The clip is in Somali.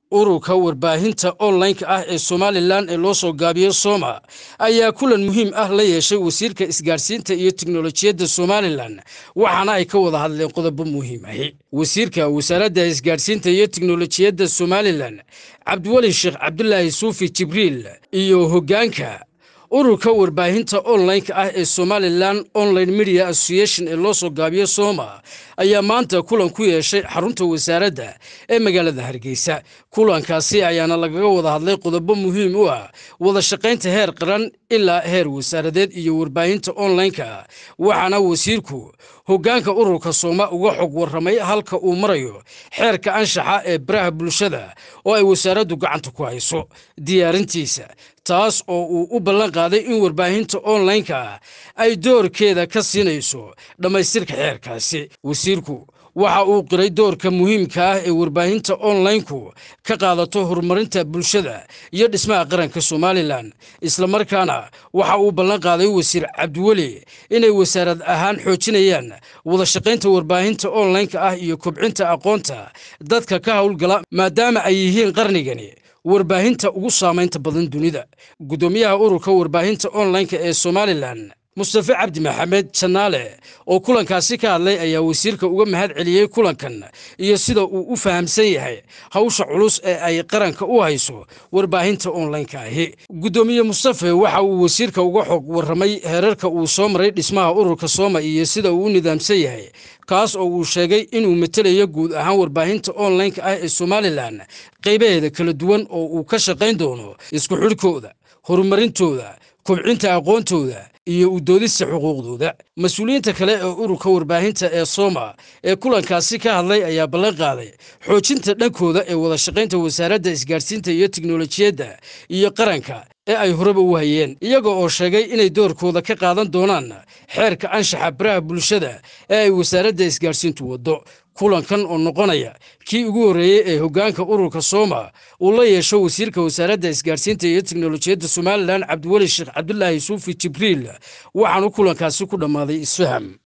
ururka warbaahinta online-ka ah ee somalilan ee loo soo gaabiyo soma ayaa kulan muhiim ah la yeeshay wasiirka isgaadhsiinta iyo tiknolojiyadda somalilan waxaana ay ka wada hadleen qodobo muhiim ahi wasiirka wasaaradda isgaadhsiinta iyo tiknolojiyadda somalilan cabdiweli sheekh cabdulaahi suufi jibriil iyo hoggaanka ururka warbaahinta online-ka ah ee somalilan online media association ee loo soo gaabiyo soma ayaa maanta kulan ku yeeshay xarunta wasaaradda ee magaalada hargeysa kulankaasi ayaana lagaga wada hadlay qodobo muhiim u ah wada shaqaynta heer qaran ilaa heer wasaaradeed iyo warbaahinta online-ka waxaana wasiirku hoggaanka ururka sooma uga xog warramay halka uu marayo xeerka anshaxa ee baraha bulshada oo ay wasaaraddu gacanta ku hayso diyaarintiisa taas oo uu u ballan qaaday in warbaahinta online-ka ay doorkeeda ka siinayso dhammaystirka xeerkaasi wasiirku waxa uu qiray doorka muhiimka ah ee warbaahinta online-ku ka qaadato horumarinta bulshada iyo dhismaha qaranka somalilan islamarkaana waxa uu ballan qaaday wasiir cabdiweli inay wasaarad ahaan xoojinayaan wada shaqaynta warbaahinta online-ka ah iyo kobcinta aqoonta dadka ka howlgala maadaama ay yihiin qarnigani warbaahinta ugu saamaynta badan dunida guddoomiyaha ururka warbaahinta online-ka ee somalilan mustafe cabdi maxamed janaale oo kulankaasi ka hadlay ayaa wasiirka uga mahad celiyey kulankan iyo sida uu u fahamsan yahay hawsha culus ee ay qaranka u hayso warbaahinta online-ka ahi guddoomiye mustafe waxa uu wasiirka uga xog warramay heerarka uu soo maray dhismaha ururka sooma iyo sida uu u nidaamsan yahay kaas oo uu sheegay inuu matelayo guud ahaan warbaahinta online-ka ah ee somalilan qaybaheeda kala duwan oo uu ka shaqayn doono isku xidhkooda horumarintooda kobcinta aqoontooda iyo u doodista xuquuqdooda mas-uuliyiinta kale ee ururka warbaahinta ee soma ee kulankaasi ka hadlay ayaa ballan qaaday xoojinta dhankooda ee wada shaqaynta wasaaradda isgaadhsiinta iyo tiknolojiyadda iyo qaranka ee ay horeba u hayeen iyaga oo sheegay inay doorkooda ka qaadan doonaan xeerka anshaxa baraha bulshada ee ay wasaaradda isgaadhsiintu waddo kulankan oo noqonaya kii ugu horreeyey ee hoggaanka ururka sooma uu la yeesho wasiirka wasaaradda isgaadhsiinta iyo tiknolojiyadda somalilan cabdiweli sheekh cabdulaahi suufi jibriil waxaanu kulankaasi ku dhammaaday isfaham